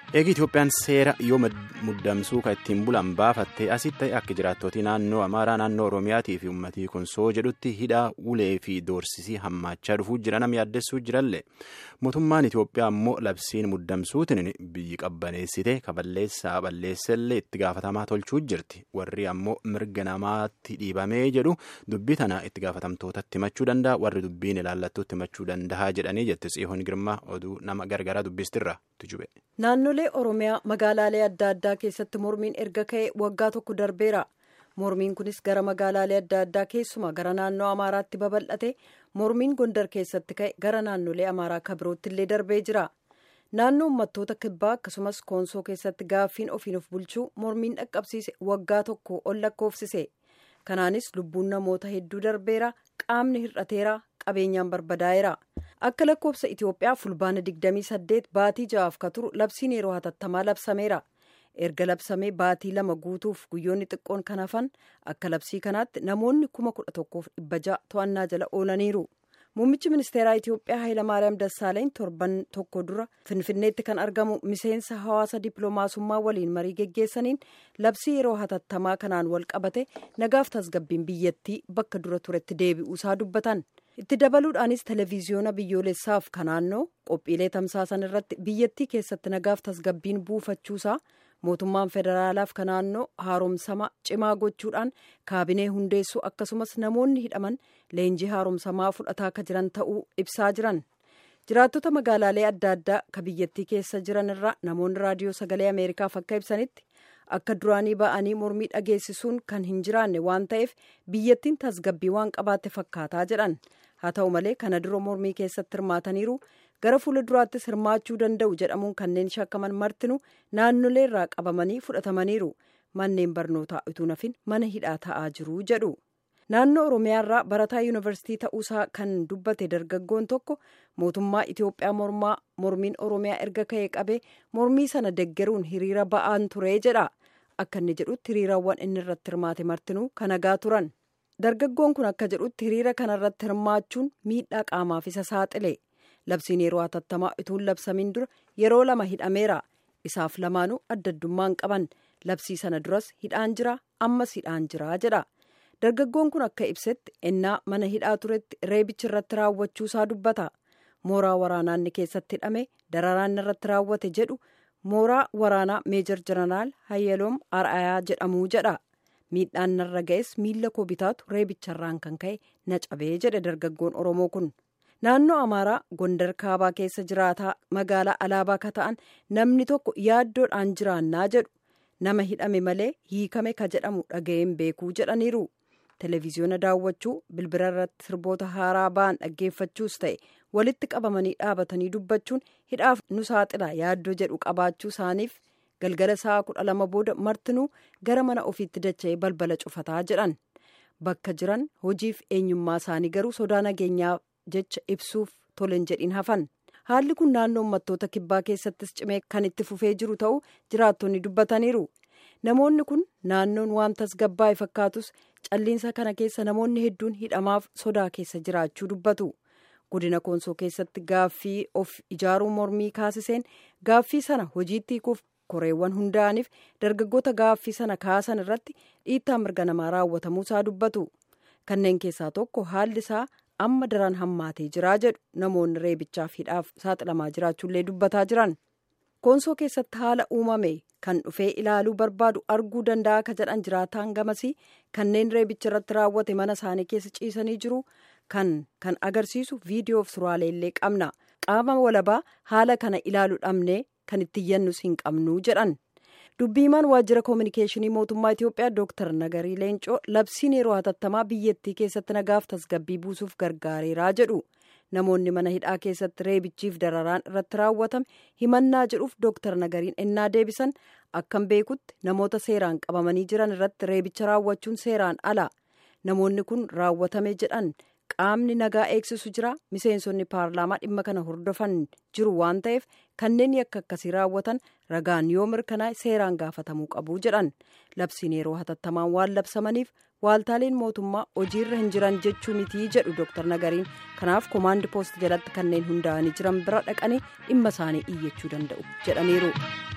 Eegi Itoophiyaan seera yoo muddamsuu kan ittiin bulan baafattee asitti ta'e akka jiraattootii naannoo Amaaraa naannoo Oromiyaatii fi uummatii Konsoo jedhutti hidhaa ulee fi doorsisii hammaachaa dhufuu jira nama yaaddessuu jirallee mootummaan Itoophiyaa immoo labsiin muddamsuutiin biyyi qabbaneessite kaballeessaa balleessellee itti gaafatamaa tolchuu jirti warri ammoo mirga namaatti dhiibamee jedhu dubbii tana itti gaafatamtootatti himachuu danda'a warri dubbiin ilaallattuutti himachuu danda'a jedhanii jette tsiyoon girmaa oduu nama gargaraa dubbistirra tujube. naannolee oromiyaa magaalaalee adda addaa keessatti mormiin erga ka'e waggaa tokko darbeera mormiin kunis gara magaalaalee adda addaa keessumaa gara naannoo amaaraatti babal'ate mormiin gondar keessatti ka'e gara naannolee amaaraa kabirootti illee darbee jira naannoo uummattoota kibbaa akkasumas koonsoo keessatti gaaffiin ofiin of bulchuu mormiin dhaqqabsiise waggaa tokko ol lakkoofsise kanaanis lubbuun namoota hedduu darbeera qaamni hir'ateera qabeenyaan barbadaa'eera. akka lakkoofsa itiyoophiyaa fulbaana 28 baatii ja'aaf ka turu labsiin yeroo hatattamaa labsameera erga labsamee baatii lama guutuuf guyyoonni xiqqoon kan hafan akka labsii kanaatti namoonni kuma kudha tokkoof dhibba ja'a to'annaa jala oolaniiru muummichi ministeeraa itiyoophiyaa hayilamaariyaam dassaaleny torban tokko dura finfinneetti kan argamu miseensa hawaasa dippiloomaasummaa waliin marii geggeessaniin labsii yeroo hatattamaa kanaan wal qabate nagaaf tasgabbiin biyyattii bakka dura turetti deebi'uusaa dubbatan. itti dabaluudhaanis televiziyoona biyyoolessaaf kan naannoo qophiilee tamsaasan irratti biyyattii keessatti nagaaf tasgabbiin buufachuusaa mootummaan federaalaaf kan naannoo haaromsama cimaa gochuudhaan kaabinee hundeessuu akkasumas namoonni hidhaman leenjii haaromsamaa fudhataa akka jiran ta'uu ibsaa jiran jiraattota magaalaalee adda addaa ka biyyattii keessa jiran irraa namoonni raadiyoo sagalee ameerikaaf akka ibsanitti akka duraanii ba'anii mormii dhageessisuun kan hin jiraanne waan ta'eef biyyattiin tasgabbii waan qabaatte fakkaataa jedhan haa ta'u malee kana dura mormii keessatti hirmaataniiru gara fuula duraattis hirmaachuu danda'u jedhamuun kanneen shakkaman martinu naannolee irraa qabamanii fudhatamaniiru manneen barnootaa utuu nafin mana hidhaa ta'aa jiru jedhu naannoo oromiyaarraa barataa yuunivarsiitii ta'uusaa kan dubbate dargaggoon tokko mootummaa itiyoophiyaa mormaa mormiin oromiyaa erga ka'ee qabee mormii sana deggeruun hiriira ba'aan ture jedha akka inni jedhutti hiriirawwan inni irratti hirmaate martinuu kan nagaa turan dargaggoon kun akka jedhutti hiriira kanarratti hirmaachuun miidhaa qaamaaf isa saaxile labsiin yeroo hatattamaa utuu labsamiin dura yeroo lama hidhameera isaaf lamaanuu adda addummaan qaban labsii sana duras hidhaan jira ammas hidhaan jira jedha dargaggoon kun akka ibsetti ennaa mana hidhaa turetti reebichi irratti raawwachuusaa dubbata mooraa waraanaa inni keessatti hidhame dararaan irratti raawwate jedhu mooraa waraanaa meejor jeneraal hayyaloom ar'ayaa jedhamuu jedha miidhaan narra ga'es miila koo bitaatu reebicharraan kan ka'e na cabee jedhe dargaggoon oromoo kun naannoo amaaraa gondar kaabaa keessa jiraataa magaalaa alaabaa ka ta'an namni tokko yaaddoodhaan jiraannaa jedhu nama hidhame malee hiikame ka jedhamu dhaga'een beekuu jedhaniiru televiziyoona daawwachuu bilbila irratti sirboota haaraa ba'an dhaggeeffachuus ta'e walitti qabamanii dhaabatanii dubbachuun hidhaaf nu saaxila yaaddoo jedhu qabaachuu isaaniif galgala sa'a kudha lama booda martinuu gara mana ofiitti dacha'ee balbala cufataa jedhan bakka jiran hojiif eenyummaa isaanii garuu sodaa nageenyaa jecha ibsuuf tolen jedhin hafan haalli kun naannoo uummattoota kibbaa keessattis cimee kan itti fufee jiru ta'uu jiraattonni dubbataniiru namoonni kun naannoon waan tasgabbaa'e fakkaatus calliinsa kana keessa namoonni hedduun hidhamaaf sodaa keessa jiraachuu dubbatu godina koonsoo keessatti gaaffii of ijaaruu mormii kaasiseen gaaffii sana hojiitti hiikuuf koreewwan hundaa'aniif dargaggoota gaaffii sana kaasan irratti dhiittaa mirga namaa raawwatamuusaa dubbatu kanneen keessaa tokko haalli isaa amma daran hammaatee jiraa jedhu namoonni reebichaaf hidhaaf saaxilamaa jiraachuullee dubbataa jiran koonsoo keessatti haala uumame kan dhufee ilaaluu barbaadu arguu danda'a ka jedhan jiraataan gamasii kanneen reebicha irratti raawwate mana isaanii keessa ciisanii jiru kan kan agarsiisu viidiyoof suuraalee illee qabna qaama walabaa haala kana ilaaluu dhabnee kan itti iyyannus hin qabnu jedhan dubbiimaan waajjira koominikeeshinii mootummaa itiyoophiyaa dooktar nagarii leencoo labsiin yeroo hatattamaa biyyattii keessatti nagaaf tasgabbii buusuuf gargaareeraa jedhu namoonni mana hidhaa keessatti reebichiif dararaan irratti raawwatame himannaa jedhuuf dooktar nagariin ennaa deebisan akkan beekutti namoota seeraan qabamanii jiran irratti reebicha raawwachuun seeraan ala namoonni kun raawwatame jedhan qaamni nagaa eegsisu jira miseensonni paarlaamaa dhimma kana hordofan jiru waan ta'eef kanneen yakka akkasii raawwatan ragaan yoo mirkanaa'e seeraan gaafatamuu qabu jedhan labsiin yeroo hatattamaan waan labsamaniif waaltaaleen mootummaa hojiirra hin jiran jechuu mitii jedhu dooktar nagariin kanaaf koomaandi poost jalatti kanneen hundaa'anii jiran bira dhaqanii dhimma isaanii iyyachuu danda'u jedhaniiru.